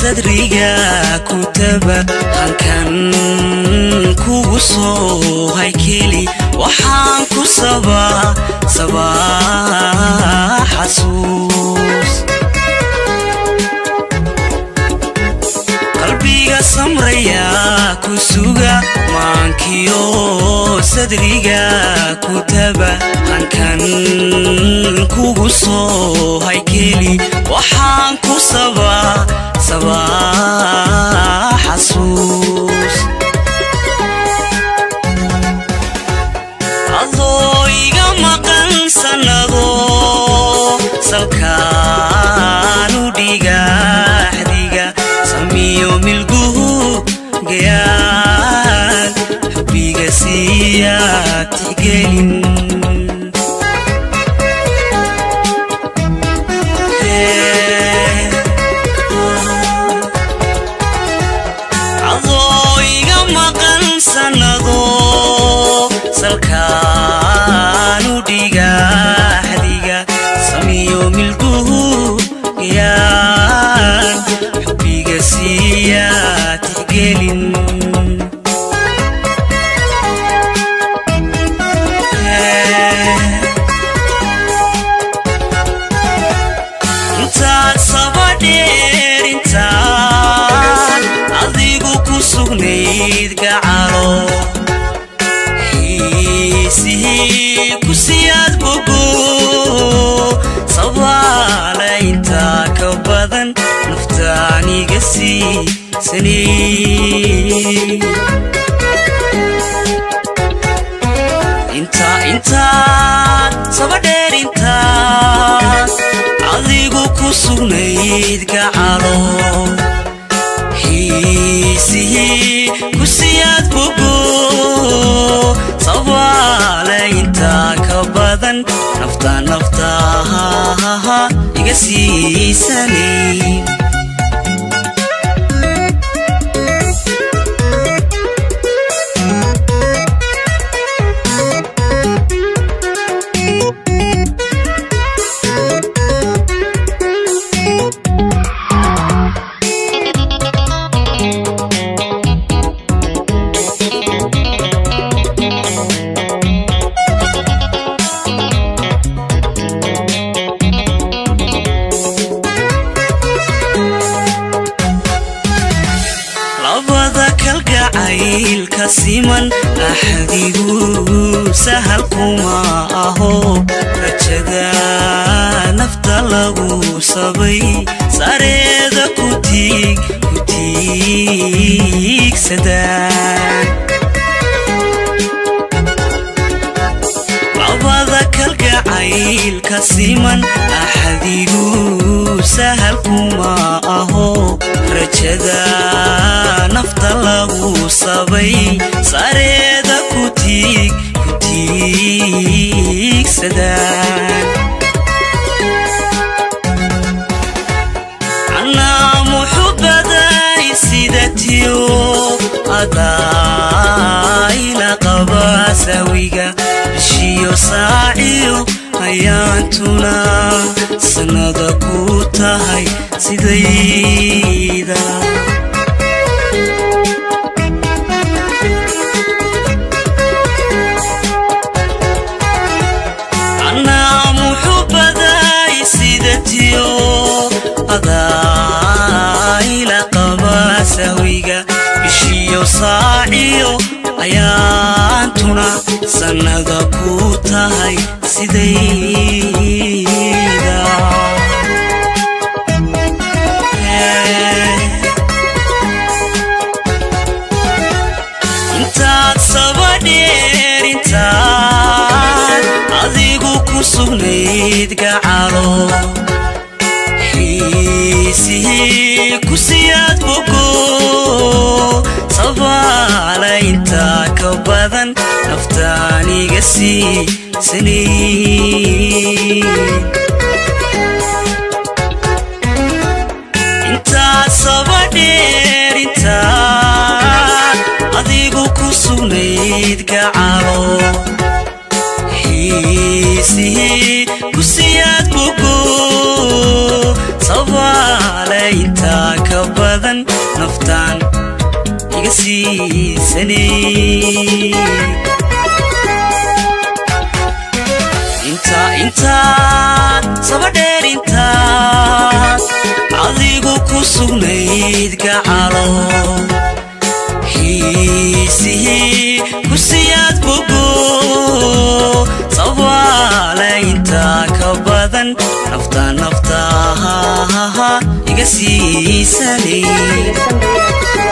sadriga kutaba hankan kugu soo haykeli waxaan ku sabaa sabaa xasuus qalbiga samraya ku suga maankiyo sadriga kutaba hankan kugu soo haykeli waxaan ku sabaa sabaa xasuus adoo iga maqan sannado salkaanu dhigaxdiga samiyo milguhu gayaan xubbiga siiya tixgelin adoo iga maqan sannado salkaanu dhigaxdiga samiyo milguhu gayaan xubbiga siiya tixgelin intaad sabadheer intaad adigu ku sugnayd gacalo xiisihii ku siyaad bogo sabaala intaa ka badan naftaaniga siisanay inta intaad sabadheer intaad adigu ku sugnayd gacalo xiisihii ku siyaad bogo sabaale intaa ka badan nafta naftaha iga siisanay labada kalgacaylka siman axdigu sahal kuma aho rajada nafta lagu sabay sareeda ku tiig ku tiigsadaan labada kalgacaylka siman axdigu sahal kuma aho rajada nafta lagu sabay sareeda ku tiig ku tiigsadaan anaa muxubaday sidatiyo adaayla qaba sawiga bishiyo saaciyo ayaantuna sannada ku tahay sidayda anaa muxubaday sidatiyo adaayla qaba sawiga bishiyo saaciyo ayaantuna sannada ku tahay sidayda intaad sabadheer intaad adigu ku sugnayd gacalo xiisihii ku siyaad bogo sabaala intaa ka badan naftaaniga siisanay intaad sabadheer intaad adigu ku sugnayd gacalo xiisihii ku siyaad bogo sabaale intaa ka badan naftaan iga siisanay inta intaad sabadheer intaad adigu ku sugnayd gacalo xiisihii ku siyaad bogo sabaale intaa ka badan nafta naftaha iga siisanay